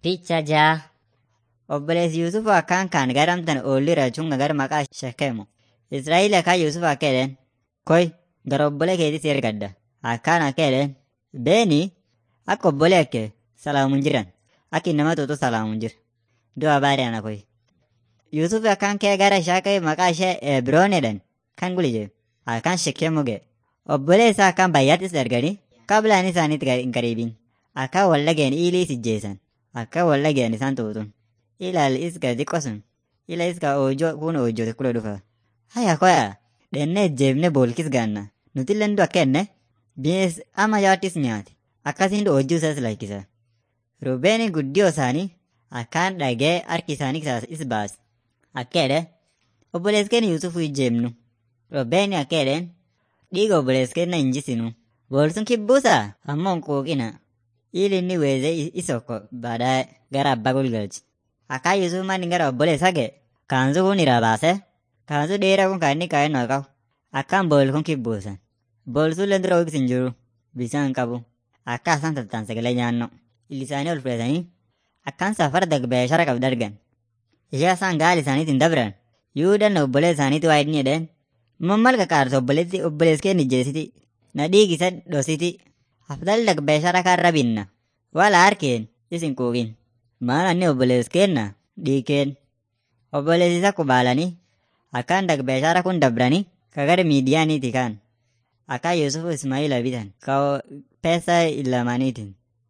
Picha jaa. Obboleessi Yuusuf akkaan kaan gara amtan oollira chunga gara maqaa Shekemu. Israa'eel akkaan Yuusuf akka jedheen koy gara obbolee keetis ergadda. Akkaan akka jedheen beeni akka obbolee akka salaamuun jiran akka innama tuutu salaamuun jira. Du'a baadii ana koy. Yuusuf akkaan kee gara ishee maqaa ishee Ebroon jedhan kan guli akkaan Shekemu ga'e. Obbolee isaa akkaan baay'aattis erganii qablaan isaaniitti hin qariibin. Akkaan wal dhageen iilii sijjeessan. Akkaan wal dhageen isaan tuutun. ilaal iska xiqqoo sun ila iska oojoo kun oojote kule dhufa haya koya dhenne jeebne boolkis gaanna nuti lendu akka enne binees ama yaattis nyaate akkasiin oojjuu isaas lakkisa rubeeni guddiyoo isaanii akkaan dhagee harki isaanii is baas akka jedhe obboleeskeen yuusufu ijjeemnu rubeeni akka jedheen dhiiga obboleeskeen na injisinu boolsun kibbuusa ammoo quuqina ili inni weeze isokko baadaye gara abbaa gulgalchi akka Yusuf manni gara obboleessa ga'e kaansu kun irraa baase kaansu dheeraa kun kan inni kaa'een noo qabu akkaan bool kun kibbuusan boolsuun lendura hoogis hin jiru bisaan qabu akka isaan tattaan sagalee nyaanno illisaanii ol fudhatanii akkaan safara dagbeeshara qabda argan ishee isaan gaali isaaniitiin dabran yuudan obbolee isaaniitti waa inni jedheen mammal qaqaarsa obboleessi obboleeskeen ijjeesiti na dhiigisa dhositi afdal dagbeeshara kan rabinna wala harkeen isin quuqin maal anni obbolees kenna dhiikeen obboleessi isa kubaalanii akkaan dagbeeshara kun dabranii kagara miidiyaaniiti kaan akka Yusuf Ismaila bitan ka pesa ilamaniitiin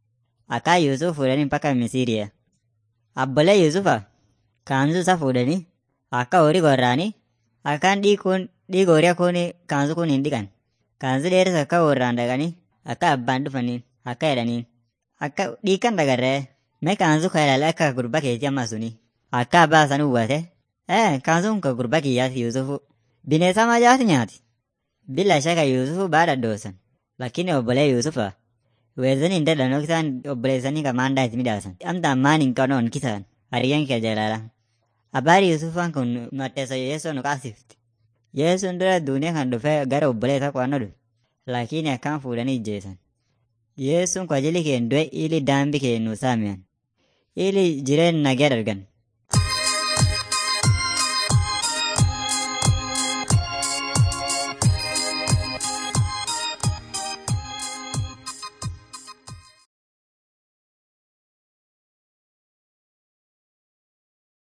akka Yusuf fuudhanii mpaka Misiriya abbolee Yusufa kaansu isa fuudhanii akka horii gorraanii akkaan dhiikuun dhiiga horii kun kaansu kun hin dhiqan kaansu dheeris akka warraan dhaqanii akka abbaan dhufaniin akka jedhaniin akka dhiikan dagarree mee kaansu kailale akka gurba keetii amma suni akka abbaa san uwwate ee kaansuun ka gurba kiyyaati yuusufu bineesa majaati nyaati bila shaka yuusufu baadha doosan lakkini obbolee yuusufa weezanii hin dadhanoo kisaan obboleessanii ka maandaa itti midhaasan amta ammaan hin qanoon kisaan hariyan kee jalaala abbaari yuusufaan kun matteessa yeesoo nu qaasifti yeesuun dura duuniyaa kan dhufee gara obboleessa qo'annoo dhufe lakini akkaan fuudhanii ijjeesan yeesuun kwajili keen du'e ili daambi keen nu saamiyan ili jireen nagee dargan